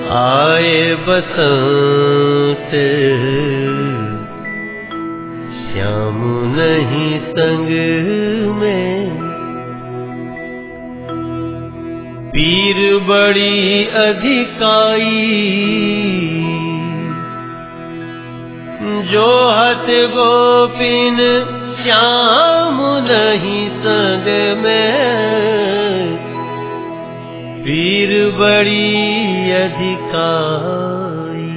आए बसंत श्याम नहीं संग में पीर बड़ी अधिकाई जो हत गोपिन श्याम नहीं संग में पीर बड़ी अधिकाई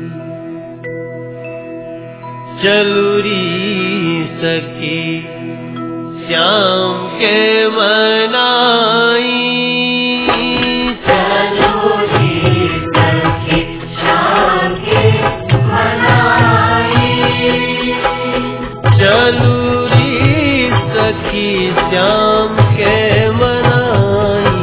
चलुरी सकी श्याम के मनाई चलूरी सखी श्याम के मनाई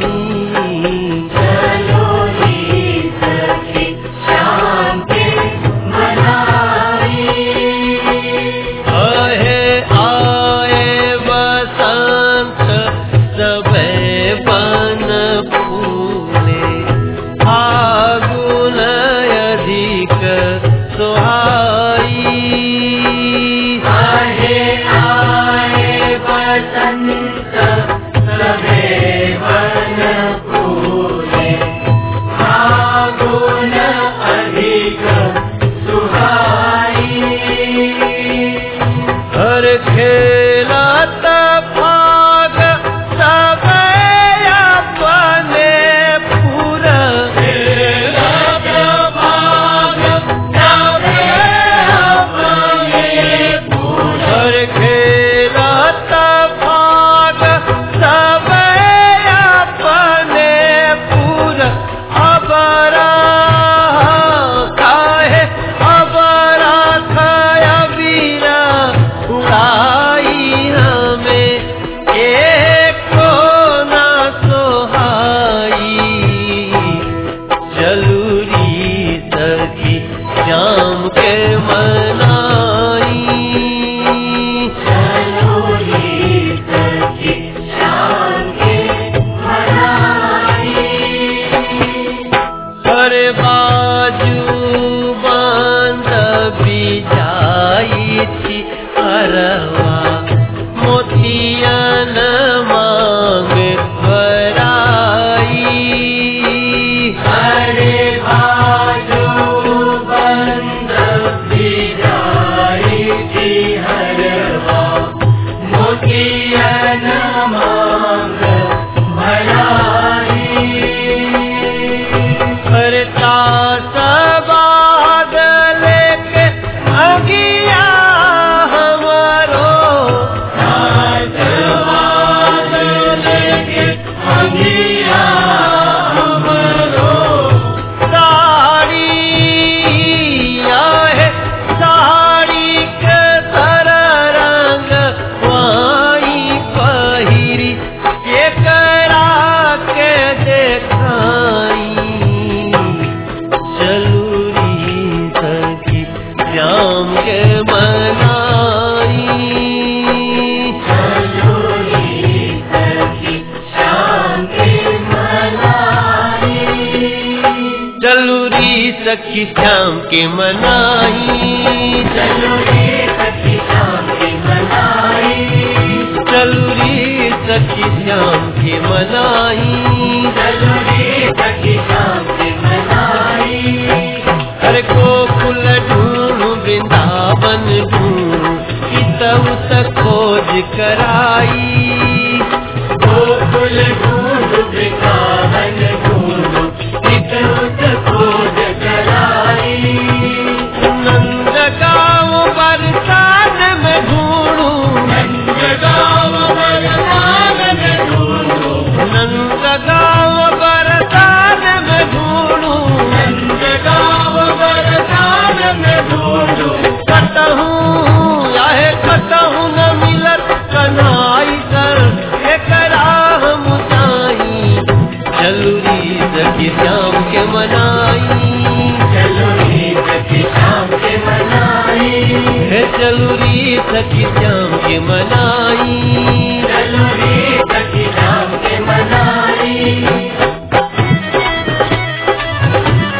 आहे आए बसंत सबे बन फूले फागुन अधिक सुहाई आहे आए बसंत सबे बन फूले फागुन अधिक सुहाई हर खेलत भाग सब अपने पूरा खेलत भाग सब अपने पूरा हर खेलत भाग सब अपने पूरा अबरा काहे अबरा खाया बीरा उड़ाई हमें एको ना सोहाई चलूरी सखी श्याम के मनाई हरे बाजू बांध बिजाई थी अरवा मोतियन मांग भराई हरे बाजू बंद बिजाई थी हरवा मोतियन मांग भराई करता सबाद लेके अगिया हमारो सबाद लेके अगिया हमारो साड़ी आहे साड़ी के सर रंग वाई पहिरी एकरा के देखाई चलूरी सखी श्याम के मनाई चलूरी सखी श्याम के मनाई चलूरी सखी श्याम के मनाई चलूरी सखी श्याम के मनाई चलूरी सखी श्याम के मनाई हर गोकुल ढूंढ वृंदावन ढूंढ इतऊ तक खोज कराई गोकुल ढूंढ वृंदावन ढूंढ इतऊ तक खोज कराई नंद गाँव बरसात में ढूंढू नंद गाँव बरसात में ढूंढू नंद गाँव बरसात में ढूंढू नंद गाँव बरसात में ढूंढू कतहूँ चाहे कतहूँ न मिलत कनाई कर एकरा हम जाई चलूरी सखी श्याम के मनाई चलूरी सखी श्याम के मनाई है चलूरी सखी श्याम के मनाई चलूरी सखी श्याम के मनाई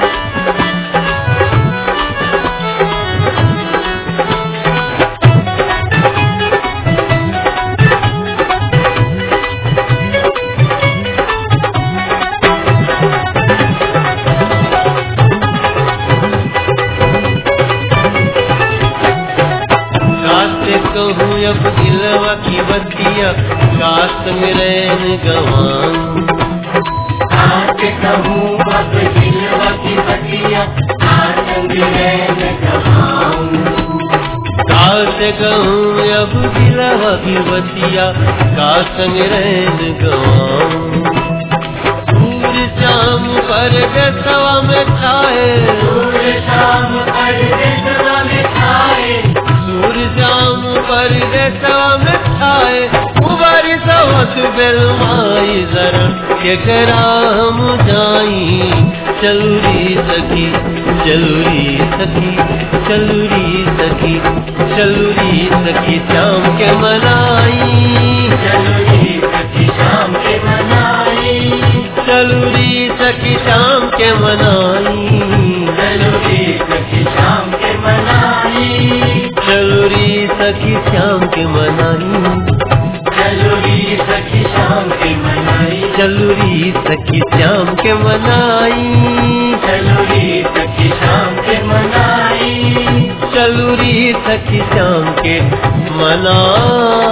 अब दिलवा की बतिया काश में रैन गवाऊं आज कहूँ अब दिलवा की बतिया आनंद रैन गवाऊं काश कहूँ अब दिलवा की बतिया काश में रैन गवाऊं सूर शाम पर दसवा में छाए सूर्य शाम कर देशवा में छाए सूर शाम पर दसवा में छाए उबारी सवत बेलमाई जरा केकरा हम जाई चलुरी सखी चलुरी सखी चलुरी सखी चलुरी सखी शाम के मनाई चलुरी सखी शाम के मनाई चलुरी सखी शाम के मनाई चलुरी सखी शाम के मनाई चलुरी सखी शाम के मनाई चलुरी सखी शाम के मनाई चलुरी सखी शाम के मनाई चलुरी सखी शाम के मनाई चलुरी सखी शाम के मनाई